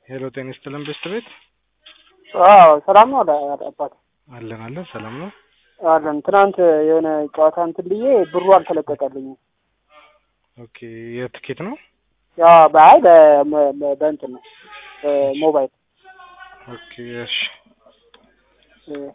ሄሎ ጤና ይስጥልን ቤስት ቤት አዎ ሰላም ነው አባት አለን አለን ሰላም ነው አለን። ትናንት የሆነ ጨዋታ እንትን ብዬ ብሩ አልተለቀቀልኝም። ኦኬ የትኬት ነው ያ በአይ በ- በ- በእንትን ነው በሞባይል ኦኬ እሺ እ፣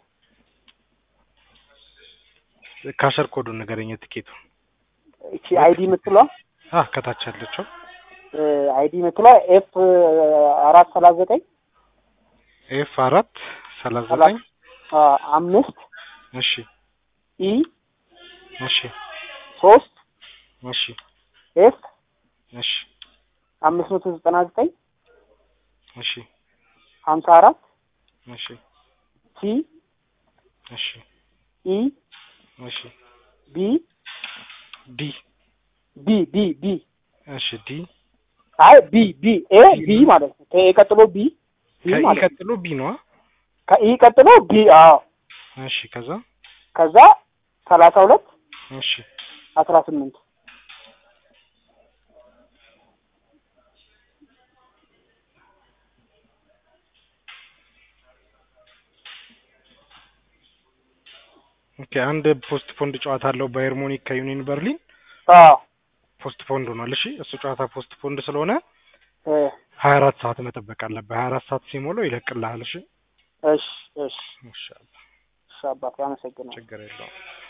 ካሸር ኮዱን ንገረኝ የትኬቱ እቺ አይዲ የምትሏ አ ከታች ያለችው አይዲ የምትሏ ኤፍ አራት ሰላሳ ዘጠኝ ኤፍ አራት ሰላሳ ዘጠኝ አምስት እሺ ኢ እሺ ሶስት እሺ ኤፍ እሺ አምስት መቶ ዘጠና ዘጠኝ እሺ ሀምሳ አራት እሺ ሲ እሺ ኢ እሺ ቢ ዲ ቢ ቢ ቢ እሺ ዲ አይ ቢ ቢ ኤ ቢ ማለት ነው። ከኤ ቀጥሎ ቢ ቢ ከኢ ማለት ነው። ቀጥሎ ቢ ነዋ ከኢ ቀጥሎ ቢ አዎ። እሺ ከዛ ከዛ ሰላሳ ሁለት እሺ አስራ ስምንት ኦኬ አንድ ፖስት ፖንድ ጨዋታ አለው ባየር ሙኒክ ከዩኒየን በርሊን አዎ ፖስት ፖንድ ሆኗል እሺ እሱ ጨዋታ ፖስት ፖንድ ስለሆነ እ፣ ሀያ አራት ሰዓት መጠበቅ አለብህ ሀያ አራት ሰዓት ሲሞላው ይለቅልሃል እሺ እሺ እሺ ኢንሻአላህ እሺ አባት አመሰግናለሁ። ችግር የለውም